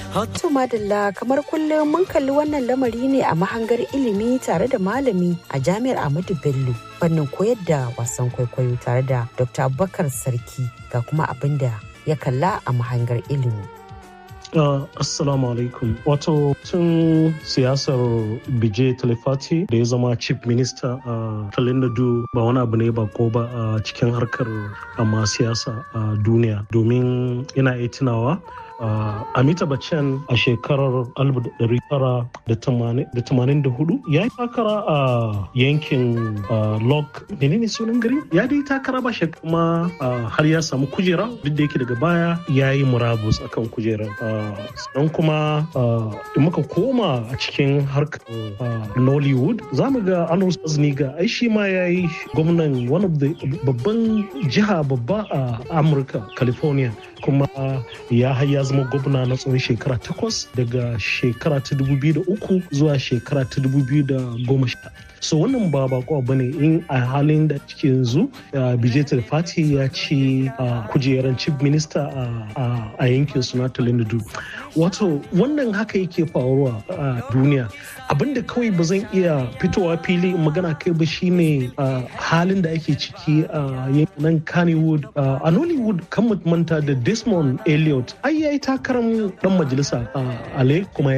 To madalla kamar kullum mun kalli wannan lamari ne a mahangar ilimi tare da malami a jami'ar Ahmadu Bello fannin koyar da wasan kwaikwayo tare da Dr. Abubakar Sarki ga kuma abin da ya kalla a mahangar ilimi. Uh, assalamu alaikum. Wato tun siyasar Bije Talifati da ya zama chief minister a uh, Talinadu ba wani abu ne ba ko ba a uh, cikin harkar amma siyasa a duniya domin ina iya tunawa Uh, Amita Bachchan a shekarar 1984 ya yi takara a yankin uh, Lok menene sunan gari ya dai takara ba kuma uh, har ya samu kujera duk da yake daga baya ya yi murabus akan kujerar sannan kuma da muka koma a cikin harkar Nollywood za mu ga Anus Azniga ai shi ma ya yi gwamnan one of the babban jiha babba a Amurka California kuma ya haya zama gwamna na tsawon shekara takwas daga shekara ta uku zuwa shekara ta sha. so wannan ba bako ba ne in a halin da cike yanzu bijay fati ya ci kujeran chief minister a yankin suna talindu wato wannan haka yake faruwa a duniya abinda kawai ba zan iya fitowa fili magana kai ba shine halin da ake ciki a yankin kannywood a nollywood kan manta da desmond elliot ai yayi takarar dan majalisa a ale kuma